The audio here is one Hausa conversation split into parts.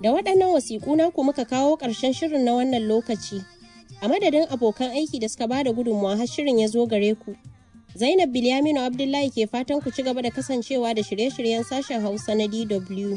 Da waɗannan wasiƙu naku muka kawo ƙarshen shirin na wannan lokaci. A madadin abokan aiki da suka bada gudunmawa har shirin ya zo gare ku. Zainab Bilyaminu Abdullahi ke fatan ku ci gaba da kasancewa da shirye-shiryen sashen Hausa na DW.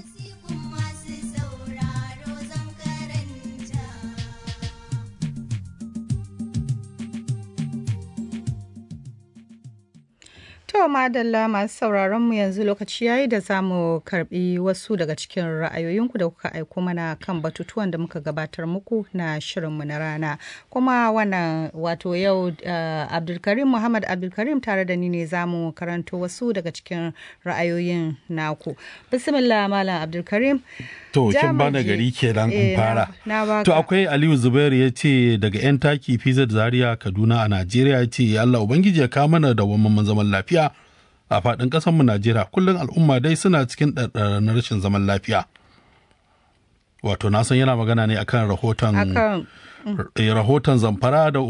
To madalla masu sauraron mu yanzu lokaci yayi da za mu karbi wasu daga cikin ra'ayoyinku da kuka aiko mana kan batutuwan da muka gabatar muku na shirinmu na rana. Kuma wannan wato yau uh, Abdulkarim Muhammad Abdulkarim tare da ni ne za mu karanto wasu daga cikin ra'ayoyin naku. Bismillah Malam Abdulkarim. To, kin bana gari kenan in fara. To, akwai Aliyu Zubairu ya ce daga 'yan taki PZ Zaria Kaduna a Najeriya ya ce Allah Ubangiji ya kawo mana da wamman zaman lafiya a faɗin ƙasarmu Najeriya. Kullum al'umma dai suna cikin na rashin zaman lafiya. Wato, na san yana magana ne akan rahoton rahoton zamfara da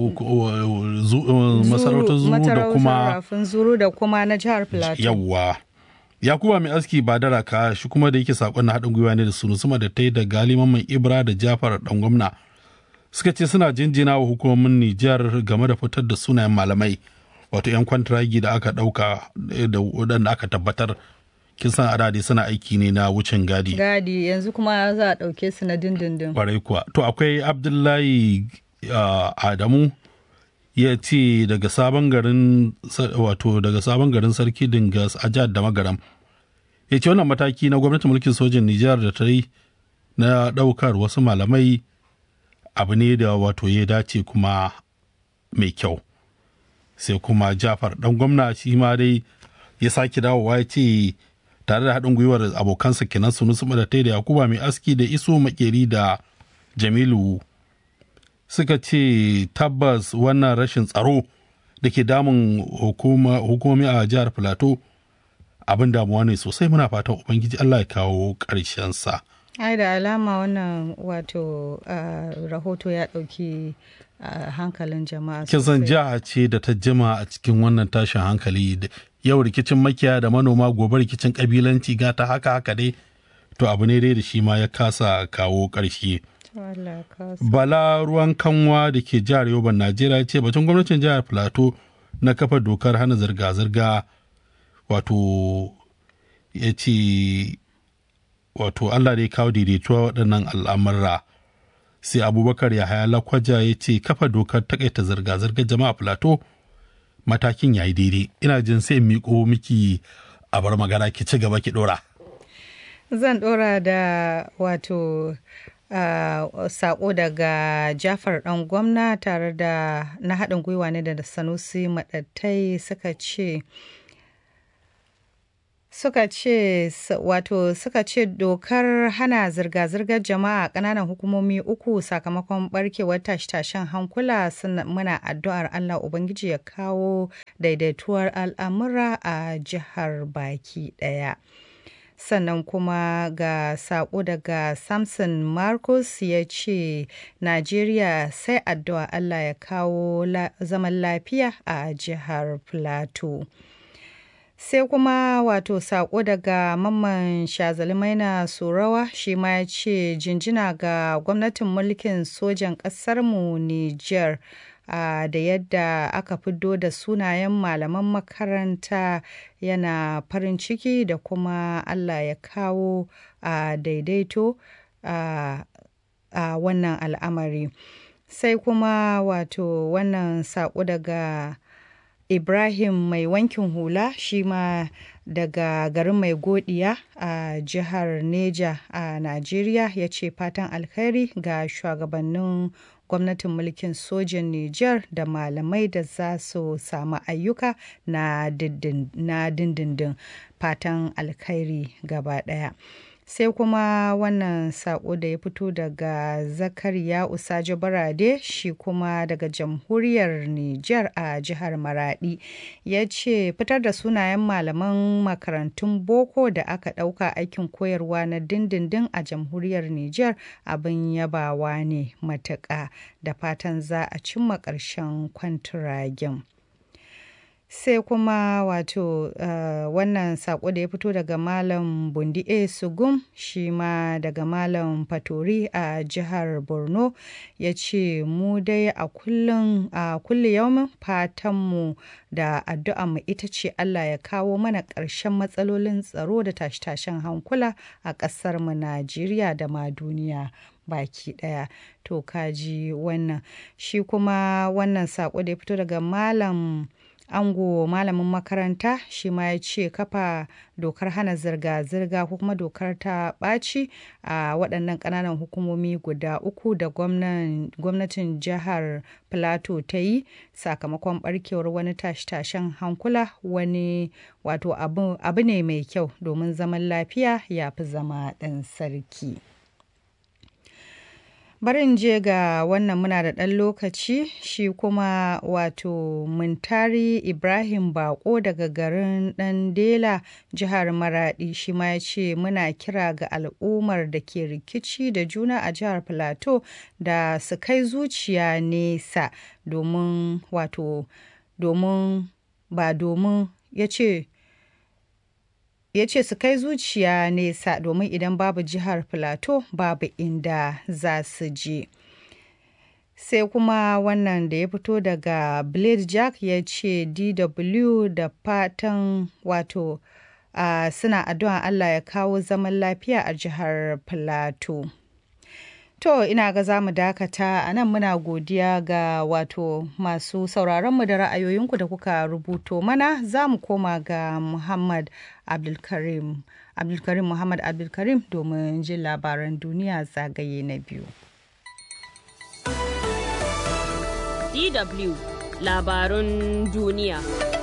masarautar zuru da kuma zuru da kuma na jihar Plateau. Yawwa. Yakuba mai aski ba da raka shi kuma da yake sakon na haɗin gwiwa ne da sunu sama da tai da galiman mai ibra da jafar dan gwamna suka ce suna jinjina wa hukumomin Nijar game da fitar da sunayen malamai wato 'yan kwantiragi da aka ɗauka da waɗanda aka tabbatar kin san adadi suna aiki ne na wucin gadi gadi yanzu kuma za a ɗauke su na dindindin kwarai kuwa to akwai abdullahi adamu ya ce daga sabon garin wato daga sabon garin sarki dingas a jihar da magaram ya ce wannan mataki na gwamnatin mulkin sojin nijar da ta yi na ɗaukar wasu malamai abu ne da wato ya dace kuma mai kyau sai kuma jafar dan gwamna shi ma dai ya sake dawowa ya ce tare da haɗin gwiwar abokansa kenan sunu su da da yakuba mai aski da iso makeri da jamilu suka ce tabbas wannan rashin tsaro da ke damun hukumomi a jihar filato abin damuwa ne sosai muna fatan ubangiji allah ya kawo sa. ai da alama wannan wato rahoto ya ɗauki hankalin jama'a kin san jiha ce da ta jima a cikin wannan tashin hankali yau rikicin makiya da manoma gobe rikicin kabilanci gata haka haka dai to abu ne dai da shi ma ya kasa kawo ƙarshe. Bala ruwan kanwa da ke jihar Yoban Najeriya ce batun gwamnatin jihar Filato na kafa dokar hana zirga-zirga wato ya ce wato Allah dai kawo daidaituwa waɗannan al'amurra sai abubakar ya haya lakwaja ya ce kafa dokar takaita zirga-zirgar jama'a Filato matakin ya yi daidai ina jin sai miƙo miki a bar magana ki ci gaba ki ɗora. Zan ɗora da wato Uh, sako daga jafar dan gwamna tare da na haɗin gwiwa ne da sanusi maɗattai suka ce suka ce wato suka ce dokar hana zirga-zirgar jama'a ƙananan hukumomi uku sakamakon barkewar tashe-tashen hankula muna addu'ar allah ubangiji ya kawo daidaituwar al'amura a jihar baki ɗaya. sannan kuma ga sako daga samson marcus ya ce najeriya sai addu'a allah ya kawo la zaman lafiya a jihar plateau sai kuma wato sako daga mamman shazalimaina surawa shi ma ya ce jinjina ga gwamnatin mulkin sojan ƙasarmu niger Uh, da yadda aka fiddo da sunayen malaman makaranta yana farin ciki da kuma Allah ya kawo uh, daidaito a uh, wannan al'amari sai kuma wato wannan saƙo daga ibrahim mai wankin hula shi ma daga garin mai godiya a jihar neja a najeriya ya ce fatan alkhairi ga shugabannin gwamnatin mulkin sojin Nijar da malamai da za su samu ayyuka na dindindin fatan alkhairi gaba ɗaya. sai kuma wannan sako da ya fito daga zakariya usajo barade shi kuma daga jamhuriyar niger a jihar maradi ya ce fitar da sunayen malaman makarantun boko da aka ɗauka aikin koyarwa na dindindin a jamhuriyar niger abin yabawa ne matuƙa da fatan za a cimma ƙarshen kwantiragen sai kuma wato uh, wannan sako da ya fito daga malam bundi a sugum shi ma daga malam fatori a jihar borno ya ce mu dai a kullum a kulle yaumin fatanmu da addu'a mu ita ce allah ya kawo mana ƙarshen matsalolin tsaro da tashe-tashen hankula a ƙasar mu najeriya da ma duniya baki daya to kaji wannan shi kuma wannan sako da ya fito daga malam ango malamin makaranta shi ma ya ce kafa dokar hana zirga-zirga ko kuma dokar ta ɓaci a waɗannan ƙananan hukumomi guda uku da gwamnatin jihar plateau ta yi sakamakon ɓarkewar wani tashe-tashen hankula wani wato abu ne mai kyau domin zaman lafiya ya fi zama ɗan sarki. barin je ga wannan muna da ɗan lokaci shi kuma wato muntari ibrahim bako daga garin ɗan dela jihar maradi shi ma ya ce muna kira ga al'ummar da ke rikici da juna a jihar plateau da su kai zuciya nesa domin wato domin ba domin ya ce ya ce su kai zuciya nesa domin idan babu jihar filato babu inda za su je sai kuma wannan da ya fito daga blade jack ya ce dw da fatan wato uh, suna addu'a allah ya kawo zaman lafiya a jihar filato To ina ga za mu dakata a nan muna godiya ga wato masu sauraronmu da ra'ayoyinku da kuka rubuto mana za mu koma ga Muhammad Abdulkarim. Abdulkarim Muhammad Abdulkarim domin jin labaran duniya zagaye na biyu. DW labarun duniya.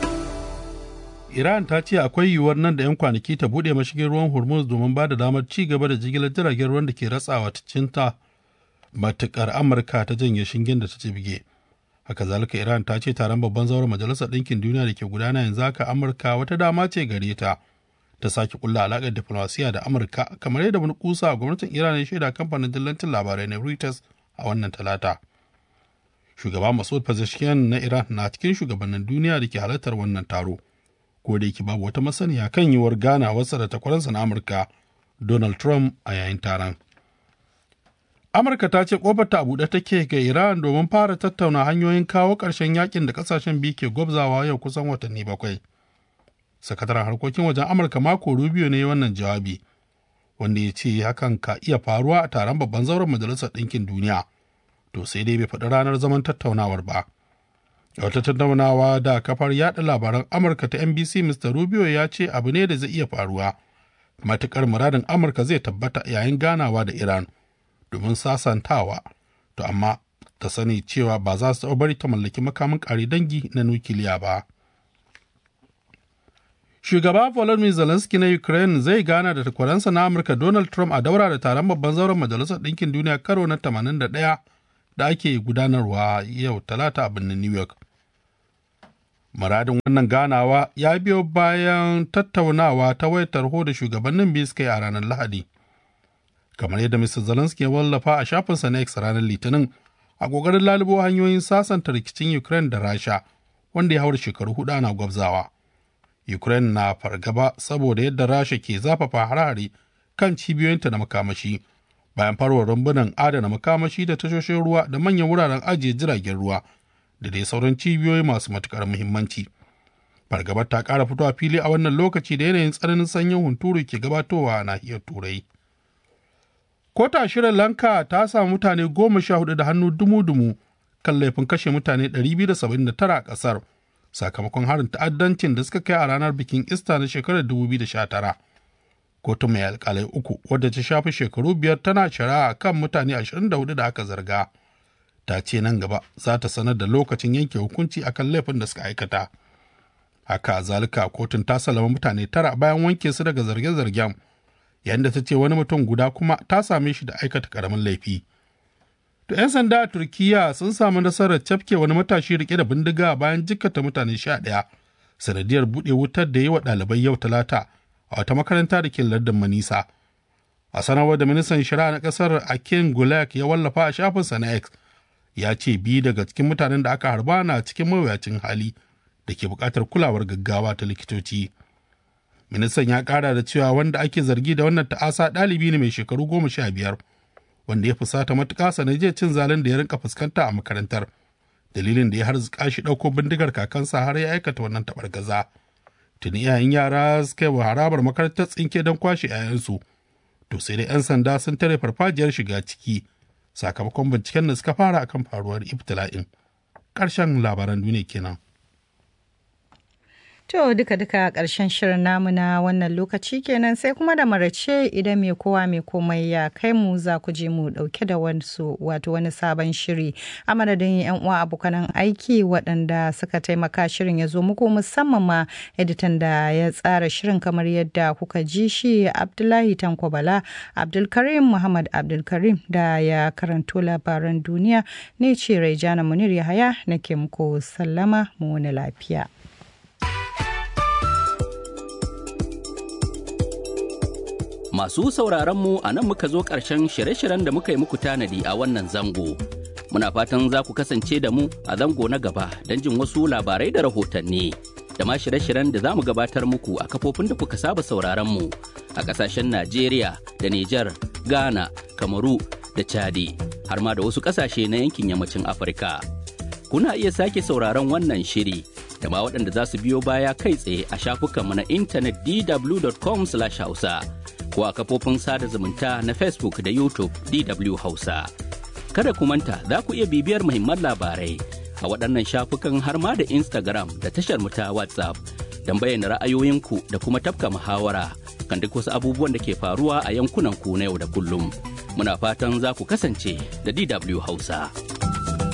Iran ta ce akwai yiwuwar nan da 'yan kwanaki ta buɗe mashigin ruwan Hormuz domin ba da damar ci gaba da jigilar jiragen ruwan da ke ratsawa ta cinta matukar Amurka ta janye shingen da ta ci bige. Haka zalika Iran ta ce taron babban zauren Majalisar Ɗinkin Duniya da ke gudana yanzu haka Amurka wata dama ce gare ta ta sake kulla alaƙar diflomasiya da Amurka kamar yadda wani kusa a gwamnatin Iran ya shaida kamfanin dillancin labarai na Reuters a wannan talata. Shugaba Masoud Pezeshkian na Iran na cikin shugabannin duniya da ke halartar wannan taro. ko da yake babu wata masaniya kan yiwuwar ganawarsa da takwaransa na Amurka Donald Trump a yayin taron. Amurka ta ce ta a buɗe take ga Iran domin fara tattauna hanyoyin kawo ƙarshen yakin da ƙasashen biyu ke gwabzawa yau kusan watanni bakwai. Sakataren harkokin wajen Amurka Marco Rubio ne wannan jawabi, wanda ya ce hakan ka iya faruwa a taron babban zauren Majalisar Ɗinkin Duniya, to sai dai bai faɗi ranar zaman tattaunawar ba. wata tattaunawa da kafar yada labaran amurka ta nbc mr rubio ya ce abu ne da zai iya faruwa matukar muradin amurka zai tabbata yayin ganawa da iran domin sasantawa to amma ta sani cewa ba za su bari ta mallaki makamin kare dangi na nukiliya ba shugaba volodymyr zelensky na ukraine zai gana da takwaransa na amurka donald trump a daura da taron babban zauren majalisar ɗinkin duniya karo na 81 da ake gudanarwa yau talata a birnin New York. Muradin wannan ganawa ya biyo bayan tattaunawa ta wayar tarho da shugabannin biyu suka yi a ranar Lahadi. Kamar yadda Mr. Zelensky ya wallafa a shafinsa na X ranar Litinin a ƙoƙarin lalubo hanyoyin sasanta rikicin Ukraine da Rasha wanda ya haura shekaru hudu ana gwabzawa. Ukraine na fargaba saboda yadda Rasha ke zafafa harare kan cibiyoyinta na makamashi. bayan farwar rumbunan adana makamashi da tashoshin ruwa da manyan wuraren ajiye jiragen ruwa da dai sauran cibiyoyi masu matukar muhimmanci. Fargabar ta ƙara fito a fili a wannan lokaci da yanayin tsananin sanyin hunturu ke gabatowa a nahiyar Turai. Kota Sri Lanka ta samu mutane goma sha hudu da hannu dumu-dumu kan laifin kashe mutane 279 a ƙasar sakamakon harin ta'addancin da suka kai a ranar bikin Ista na shekarar 2019. kotu mai alkalai uku wadda ta shafi shekaru biyar tana shari'a kan mutane 24 da aka zarga ta ce nan gaba za ta sanar da lokacin yanke hukunci akan laifin da suka aikata haka zalika kotun ta salama mutane tara bayan wanke su daga zarge-zargen yayin da ta ce wani mutum guda kuma ta same shi da aikata karamin laifi to 'yan sanda a turkiya sun samu nasarar cafke wani matashi rike da bindiga bayan jikkata mutane sha ɗaya sanadiyar buɗe wutar da yi wa ɗalibai yau talata a wata makaranta da ke lardin Manisa. A sanarwar da ministan shari'a na kasar Akin Gulak ya wallafa a shafinsa na X ya ce biyu daga cikin mutanen da aka harba na cikin mawuyacin hali da ke buƙatar kulawar gaggawa ta likitoci. Ministan ya ƙara da cewa wanda ake zargi da wannan ta'asa ɗalibi ne mai shekaru goma sha biyar wanda ya fusata matuƙa sanadiyar cin zalin da ya rinka fuskanta a makarantar. Dalilin da ya harzuka shi ɗauko bindigar kakansa har ya aikata wannan taɓargaza. Tuni iyayen yara suka yi wa harabar makarantar tsinke don kwashe 'ya'yansu. To sai dai 'yan sanda sun tare farfajiyar shiga ciki sakamakon binciken da suka fara akan faruwar ibtila'in. Ƙarshen labaran duniya kenan. To duka-duka ƙarshen shirin namu na wannan lokaci kenan sai kuma da marace idan mai kowa mai komai ya kai mu za ku je mu ɗauke da wasu wato wani sabon shiri a madadin yan uwa abokanan aiki waɗanda suka taimaka shirin ya zo muku musamman ma editan da ya tsara shirin kamar yadda kuka ji shi Abdullahi Tanko Bala Abdulkarim Muhammad Abdulkarim da ya karanto labaran duniya ne ce Raijana Munir Yahaya nake muku sallama mu wani lafiya. Masu sauraronmu a nan muka zo ƙarshen shirye-shiryen da muka yi muku tanadi a wannan zango. Muna fatan za ku kasance da mu a zango na gaba don jin wasu labarai da rahotanni. Da ma shirye-shiryen da za mu gabatar muku a kafofin da kuka saba sauraronmu a ƙasashen Najeriya da Nijar, Ghana, Kamaru da Chadi, har ma da wasu ƙasashe na yankin yammacin Afirka. Kuna iya sake sauraron wannan shiri da ma waɗanda za su biyo baya kai tsaye a shafukanmu na intanet dw.com/hausa. ko a kafofin sada zumunta na Facebook da YouTube DW Hausa. Kada ku manta za ku iya bibiyar muhimman labarai a waɗannan shafukan har ma da Instagram da tashar mu ta WhatsApp don bayyana ra'ayoyinku da kuma tafka muhawara kan duk wasu abubuwan da ke faruwa a yankunan ku na yau da kullum. Muna fatan za ku kasance da DW Hausa.